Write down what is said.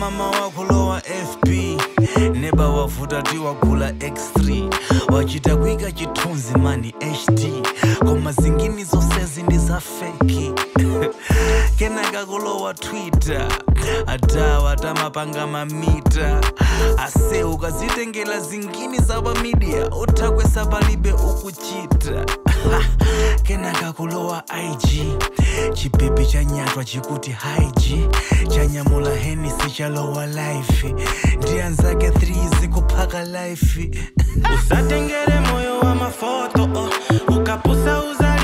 mama wakulowa fb neba wavuta tiwagula x3 wachita kuika chithunzi mani hd koma zingini zonsezi ndi za feki kenaka kulowa twitter adawa tamapanga mamita ase ukazitengela zingini za pamidia uthakwesa palibe ukuchita kenaka kulowa ig chipepe chanyatwa chikuti haiji chanyamula henisi chalowa life ndi anzake 3 zikuphaka life usatengere moyo wa mafoto oh. ukapusa uzali